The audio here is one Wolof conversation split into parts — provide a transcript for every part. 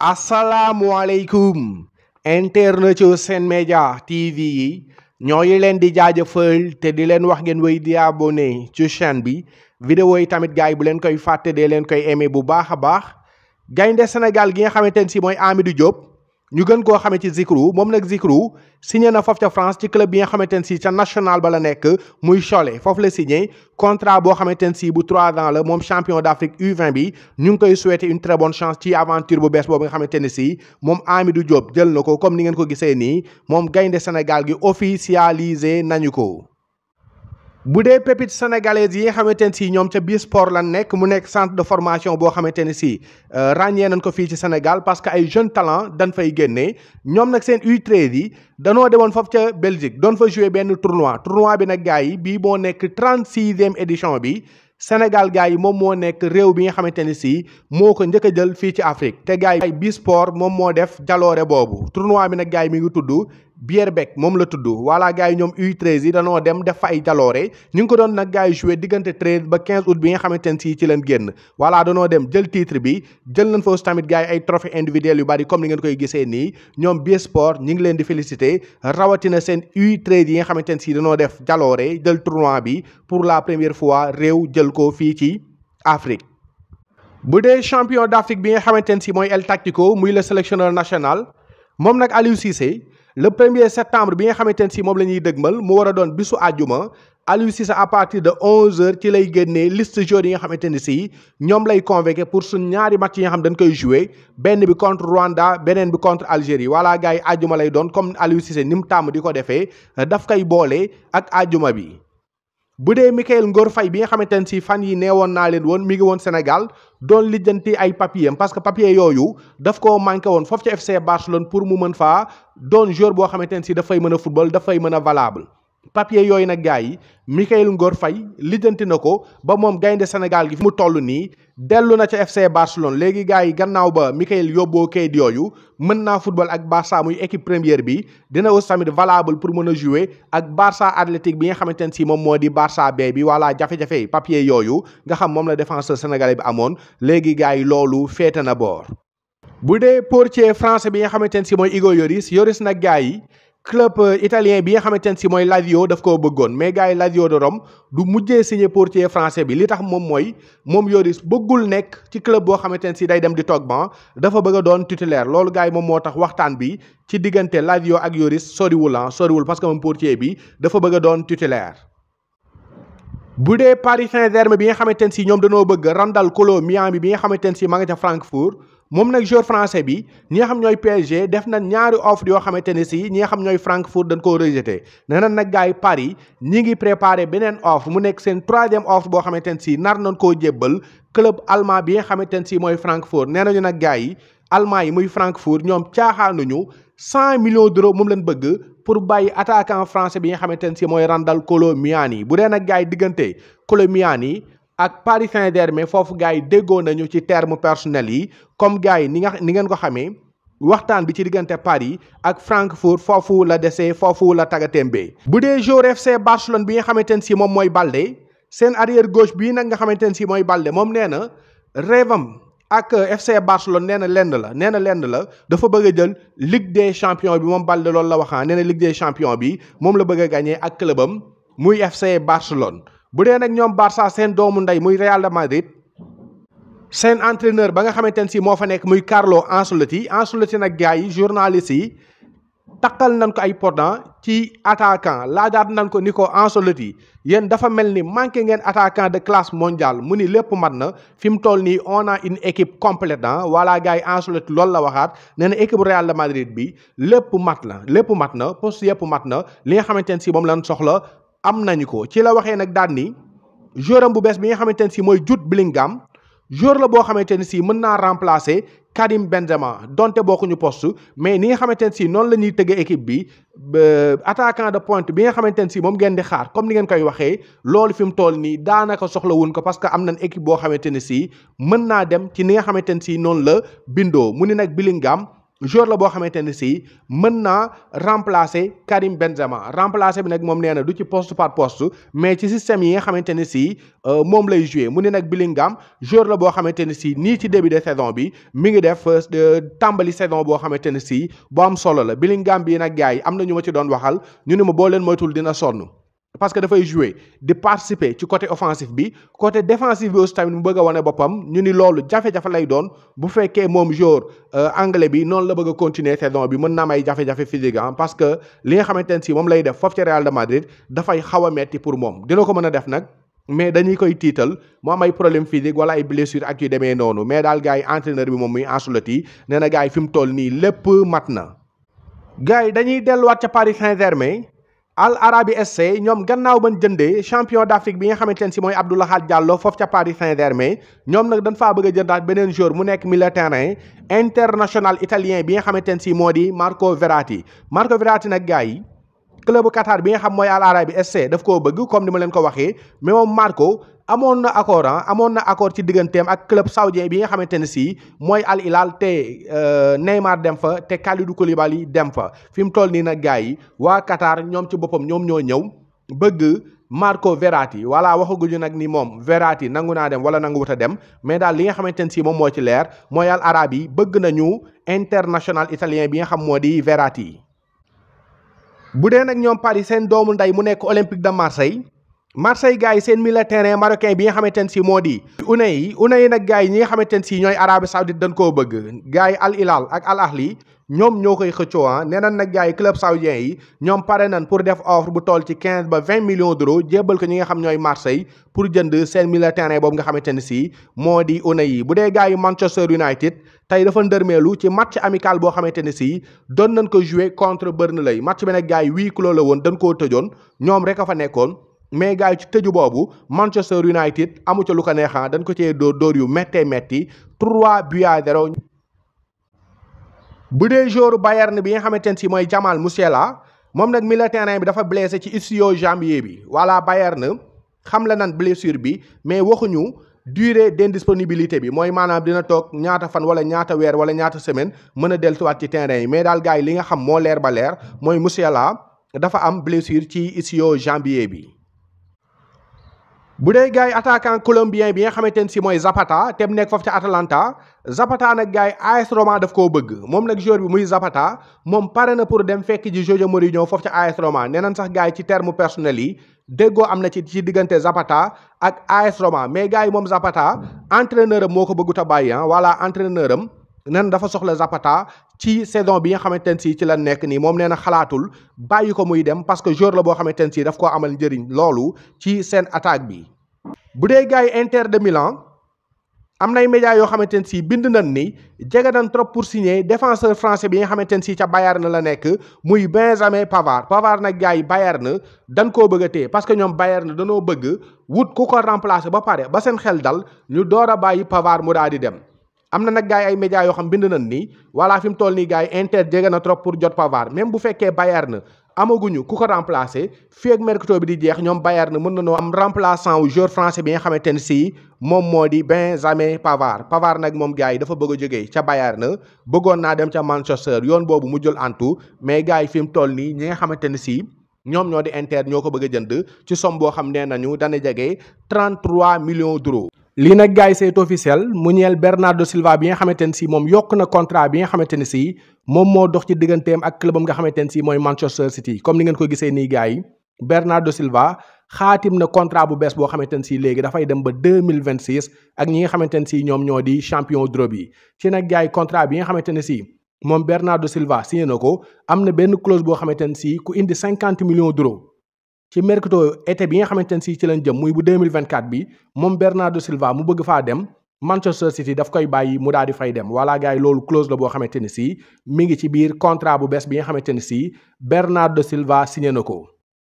asalaamualeykum internet yu Sen Média TV yi ñooy leen di jaajëfal te di leen wax ngeen wéy di abonné ci chaîne bi vidéo yi tamit gars yi bu leen koy fàtte dee leen koy aimé bu baax a baax gaynde Sénégal gi nga xamante ne si mooy Amidou Diop ñu gën koo xamee ci Zikru moom nag Zikru signé na foofu ca France ci club bi nga xamante ne si ca national ba la nekk muy Cholet foofu la signé contrat boo xamante ne si bu 3 ans la moom champion d'Afrique U20 bi ñu ngi koy souhaiter une très bonne chance ci aventure bu bees boobu nga xamante ne si moom Amidou Diop jël na ko comme ni ngeen ko gisee nii moom gaynde Sénégal gi officialisé nañu ko. bu dee pépite sénégalaise yi nga xamante ne si ñoom ca biir sport lan nekk mu nekk centre de formation boo xamante ne si ràññee nañ ko fii ci Sénégal parce que ay jeunes talent dañ fay génnee ñoom nag seen U13 yi danoo demoon foofu ca Belgique doon fa jouer benn tournoi tournoi bi nag gars yi bii moo nekk 36e édition bi Sénégal gars yi moom moo nekk réew bi nga xamante ne si moo ko njëkk a jël fii ci Afrique te gars yi bi sport moom moo def jaloore boobu tournoi bi nag gars yi mi ngi tudd Bierbek moom la tudd voilà gars yi ñoom U13 yi danoo dem def fa ay jaloore ñu ngi ko doon nag gars yi joué diggante 13 ba 15 août bi nga xamante ne si ci leen génn voilà danoo dem jël titre bi jël nañ fa aussi tamit gars yi ay trophée individuel yu bari comme ni ngeen koy gisee nii ñoom bi sport ñi ngi leen di féliciter rawatina seen U13 yi nga xamante ne si danoo def jaloore jël tournoi bi pour la première fois réew jël ko fii ci Afrique bu dee champion d'Afrique bi nga xamante ne si mooy El Tactico muy le sélectionneur national moom nag Aliou Cissé le premier septembre bi nga xamante ne si moom la ñuy dëgmal mu war a doon bisu àjjuma Aliou Cissé à partir de 11h ci lay génnee liste joueurs yi nga xamante ne si ñoom lay convoqué pour suñ ñaari match yi nga xam dañ koy joué benn bi contre Rwanda beneen bi contre Algérie voilà gars yi àjjuma lay doon comme Aliou Cissé ni mu tàmm di ko defee daf koy boole ak àjjuma bi. bu dee Mikayil Ngor Faye bi nga xamante ne si fan yi nee woon naa leen woon mi ngi woon Sénégal doon lijjanti ay papiers parce que papier yooyu daf koo manqué woon foofu ci FC Barcelone pour mu mën faa doon joueur boo xamante ne si dafay mën a football dafay mën a valable. papier yooyu nag gars yi Mikayil Ngor Faye lijjanti na ko ba moom gaynde Sénégal gi fi mu toll nii dellu na ca FC Barcelone léegi gars yi gannaaw ba Mikayil yóbboo kayit yooyu mën naa football ak Barça muy équipe première bi dina aussi tamit valable pour mën a jouer ak Barça Athlétique bi nga xamante ne si moom moo di Barça B bi voilà jafe-jafe papier yooyu nga xam moom la défenseur sénégalais bi amoon léegi gars yi loolu féete na boor. bu dee portier français bi nga xamante ne si mooy Hugo Lloris Lloris nag gars yi. club italien bi nga xamante ne si mooy Lazio daf koo bëggoon mais gars yi Lazio de Rome du mujjee signé portier français bi li tax moom mooy moom Lloris bëggul nekk ci club boo xamante ne si day dem di toog ban dafa bëgg a doon titulaire loolu gars yi moom moo tax waxtaan bi ci diggante Lazio ak Lloris soriwul ah soriwul parce que moom portier bi dafa bëgg a doon titulaire. bu dee Paris Saint-Germain bi nga xamante ne si ñoom dañoo bëgg Randal Kolo Miami bi nga xamante ne si ma nga ca Francfort. moom nag joueur français bi ñi nga xam ñooy PSG def na ñaari offre yoo xamante ne si ñi nga xam ñooy Francfort dañ koo rejeté nee na nag gars yi Paris ñi ngi préparé beneen offre mu nekk seen troisième offre boo xamante ne si nar nañ koo jébbal club allemand bi nga xamante ne si mooy Francfort nee nañu nag gars yi allemand yi muy Francfort ñoom caaxaanuñu cent millions d'euros moom lañ bëgg pour bàyyi attaquant français bi nga xamante ne si mooy Randal Kolo Muani bu dee nag gars yi diggante Kolo Muani ak Paris Saint-Germain foofu gars yi déggoo nañu ci terme personnel yi comme gars yi ni nga ni ngeen ko xamee waxtaan bi ci diggante Paris ak Francfort foofu la desee foofu la tagatémbee bu dee joueur FC Barcelone bi nga xamante ne si moom mooy Balde seen arrière gauche bii nag nga xamante ne si mooy Balde moom nee na rêvam ak FC Barcelone nee na lenn la nee na lenn la dafa bëgg a jël Ligue des champions bi moom Balde loolu la waxaa nee na Ligue des champions bi moom la bëgg a gagné ak clubam muy FC Barcelone bu dee nag ñoom Barça seen doomu ndey muy Real de Madrid seen entraîneur ba nga xamante ne si moo fa nekk muy Carlo Ancelotti Ancelotti nag gars yi journalistes yi takkal nañ ko ay pendant ci attaquant laajaat nañ ko ni ko Ancelotti yéen dafa mel ni manqué ngeen attaquant de classe mondiale mu ni lépp mat na fi mu toll nii on a une équipe complète ah voilà gars yi Ancelotti loolu la waxaat nee na équipe Real de Madrid bi lépp mat na lépp mat na poste yëpp mat na li nga xamante ne si moom lañ soxla. am nañu ko ci la waxee nag daan ni joueur am bu bees bi nga xamante ne si mooy Jude Bellingham joueur la boo xamante ne si mën naa remplacer Karim Benzema donte bokkuñu poste mais ni nga xamante ne si noonu la ñuy tëggee équipe bi attaquant de pointe bi nga xamante ne si moom ngeen di xaar comme ni ngeen koy waxee loolu fi mu toll nii daanaka soxla wuñ ko parce que am nañ équipe boo xamante ne si mën naa dem ci ni nga xamante ne si noonu la bindoo mu ni nag Bellingham joueur la boo xamante ne si mën naa remplacer Karim Benzema remplacer bi nag moom nee na du ci poste par poste mais ci système yi nga xamante ne si moom lay jouer mu ne nag Bellingham joueur la boo xamante ne si nii ci début de saison bi mi ngi def tàmbali saison boo xamante ne si bu am solo la Bellingham bii nag gars yi am na ñu ma ci doon waxal ñu ne ma boo leen moytul dina sonn. parce que dafay jouer di participer ci côté offensif bi côté défensif bi aussi tamit mu bëgg a wane boppam ñu ni loolu jafe-jafe lay doon bu fekkee moom joueur anglais bi noonu la bëgg a continuer saison bi mën na am ay jafe-jafe physique ah parce que li nga xamante ne si moom lay def foofu ci Real de Madrid dafay xaw a metti pour moom dina ko mën a def nag mais dañuy koy tiital mu am ay problème physique wala ay blessure ak yu demee noonu mais daal gars yi entraîneur bi moom muy Ancelotti nee na gars yi fi mu toll nii lépp mat na gars yi dañuy delluwaat ca Paris Saint-Germain Al Arabi SC ñoom gannaaw bañ jëndee champion d'Afrique bi nga xamante ne si mooy Abdou Lahad Diallo foofu ca Paris Saint-Germain ñoom nag dañ faa bëgg a jëndaat beneen joueur mu nekk milieu terrain international italien bi nga xamante ne si moo di Marco Verratti Marco Verratti nag gars yi club Qatar bi nga xam mooy Al Arabi SC daf koo bëgg comme ni ma leen ko waxee mais moom Marco amoon na accord ah amoon na accord ci digganteem ak club saoudien bi nga xamante ne si mooy Al Hilal te Neymar dem fa te Kalidou Koulibaly dem fa fi mu toll nii nag gars yi waa Qatar ñoom ci boppam ñoom ñoo ñëw bëgg Marco Verratti voilà waxaguñu nag ni moom Verratti nangu naa dem wala nangu wut a dem mais daal li nga xamante ne si moom moo ci leer mooy Al Arabi bëgg nañu international italien bi nga xam moo di Verratti. bu dee nag ñoom Paris seen doomu ndey mu nekk Olympique de Marseille. Marseille gars yi seen milieu terrain marocain bi nga xamante ne si moo di Unai yi Unai yi nag gars yi ñi nga xamante ne si ñooy Arabie Saoudite dañ koo bëgg gars yi Al Hilal ak Al Ahli ñoom ñoo koy xëccoo ah nee nañ nag gars yi club saoudien yi ñoom pare nañ pour def offre bu toll ci quinze ba vingt millions d'euros jébbal ko ñi nga xam ñooy Marseille pour jënd seen milieu terrain boobu nga xamante ne si moo di Unai yi bu dee gars yi Manchester United tey dafa ndërmeelu ci match amical boo xamante ne si doon nañ ko jouer contre Burnley match bi nag gars yi huis clos la woon dañ koo tëjoon ñoom rek a fa nekkoon. mais gars yi ci tëju boobu Manchester United amu ca lu ko neexaa dañ ko cee dóor dóor yu méttee métti 3 buts à 0. bu dee joueur Bayern bi nga xamante ne si mooy Jamal Musiala moom nag milieu terrain bi dafa blessé ci ischio-jambier bi voilà Bayern xam la nan blessure bi mais waxuñu durée d'indisponibilité bi mooy maanaam dina toog ñaata fan wala ñaata weer wala ñaata semaine mën a dellusiwaat ci terrain yi mais daal gars yi li nga xam moo leer ba leer mooy Musiala dafa am blessure ci ischio-jambier bi. bu dee gars yi attaquant colombien bi nga xamante ne si mooy Zapata te mu nekk foofu ca Atalanta Zapata nag gars yi AS Roma daf koo bëgg moom nag joueur bi muy Zapata moom pare na pour dem fekk ji José Mourinho foofu ca AS Roma nee nañ sax gars yi ci terme personnel yi déggoo am na ci ci diggante Zapata ak AS Roma mais gars yi moom Zapata entraîneur am moo ko bëggut a bàyyi ah voilà entraîneur am nan dafa soxla Zapata ci saison bi nga xamante ne si ci la nekk nii moom nee na xalaatul bàyyi ko muy dem parce que joueur la boo xamante ne si daf koo amal njëriñ loolu ci seen attaque bi. bu dee gars yi Inter de Milan am nay médias yoo xamante ne si bind nañ ni jege nañ trop pour signer défenseur français bi nga xamante ne si ca Bayern la nekk muy Benjamin Pavard Pavard nag gars yi Bayern dañ koo bëgg a téye parce que ñoom Bayern danoo bëgg wut ku ko remplacer ba pare ba seen xel dal ñu door a bàyyi Pavard mu daal di dem. am na nag gars yi ay médias yoo xam bind nañ ni voilà fi mu toll nii gars yi Inter jege na trop pour jot Pavard même bu fekkee Bayern amaguñu ku ko remplacer fii ak mercato bi di jeex ñoom Bayern mën nañoo am remplaçant wu joueur français bi nga xamante ne si moom moo di Benjamin Pavard Pavard nag moom gars yi dafa bëgg a jógee ca Bayern bëggoon naa dem ca Manchester yoon boobu mu jël antu mais gars yi fi mu toll nii ñi nga xamante ne si ñoom ñoo di Inter ñoo ko bëgg a jënd ci somme boo xam nee nañu dana jege 33 millions d'euros. lii nag gars yi c'est officiel mu ñeel Bernardo Silva bi nga xamante ne si moom yokk na contrat bi nga xamante ne si moom moo dox ci digganteem ak clubam nga xamante ne si mooy Manchester City comme ni ngeen ko gisee nii gars yi Bernardo Silva xaatim na contrat bu bees boo xamante ne si léegi dafay dem ba deux mille vingt six ak ñi nga xamante ne si ñoom ñoo di champion d'Europe yi ci nag gars yi contrat bi nga xamante ne si moom Bernardo Silva signé na ko am na benn clause boo xamante ne si ku indi cinquante millions d'euros ci mercato été bi nga xamante ne si ci lañ jëm muy bu 2024 bi moom Bernardo Silva mu bëgg faa dem Manchester City daf koy bàyyi mu daal di fay dem voilà gars yi loolu clause la boo xamante ne si mi ngi ci biir contrat bu bees bi nga xamante ne si Bernardo Silva signé na ko.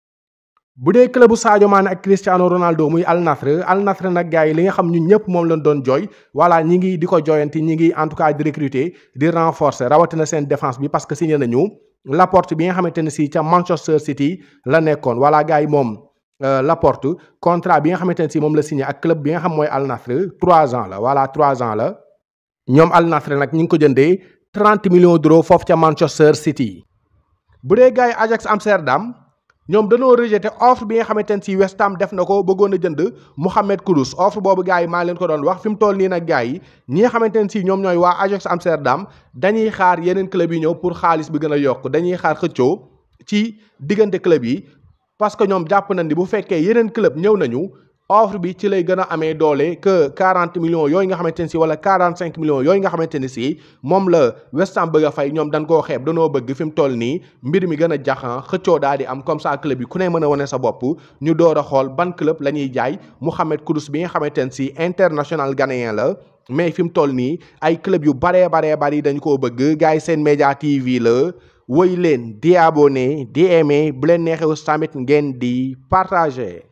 bu dee clubu Sadio Mané ak Cristiano Ronaldo muy Al Nassr Al Nassr nag gars yi li nga xam ñun ñëpp moom lañ doon jooy voilà ñi ngi di ko jooyanti ñi ngi en tout cas di recruter di renforcer rawatina seen défense bi parce que signé nañu. Laporte bi nga xamante ne si ca Manchester City la nekkoon voilà gars yi moom Laporte contrat bi nga xamante ne si moom la signé ak club bi nga xam mooy Al Nassr trois ans la voilà trois ans la ñoom Al Nassr nag ñu ngi ko jëndee 30 millions d'euros foofu ca Manchester City. bu dee gars yi Ajax Amsterdam ñoom dañoo rejeté offre bi nga xamante ne si West Ham def na ko bëggoon a jënd Mohamed Kudus offre boobu gars yi maa leen ko doon wax fi mu toll nii nag gars yi ñi nga xamante ne si ñoom ñooy waa Ajax Amsterdam dañuy xaar yeneen club yi ñëw pour xaalis bi gën a yokk dañuy xaar xëccoo ci diggante club yi parce que ñoom jàpp nañ ni bu fekkee yeneen club ñëw nañu offre bi ci lay gën a amee doole que 40 millions yooyu nga xamante ne si wala 45 millions yooyu nga xamante ne si moom la West Ham bëgg a fay ñoom dañ koo xeeb danoo bëgg fi mu toll nii mbir mi gën a jaxan xëccoo daal di am comme ça club yi ku ne mën a wane sa bopp ñu door a xool ban club la ñuy jaay Mohamed Kudus bi nga xamante ne si international ghanéen la mais fi mu toll nii ay club yu baree baree bari dañu koo bëgg gars yi seen média TV la woy leen di abonné di aimé bu leen neexee tamit ngeen di partagé.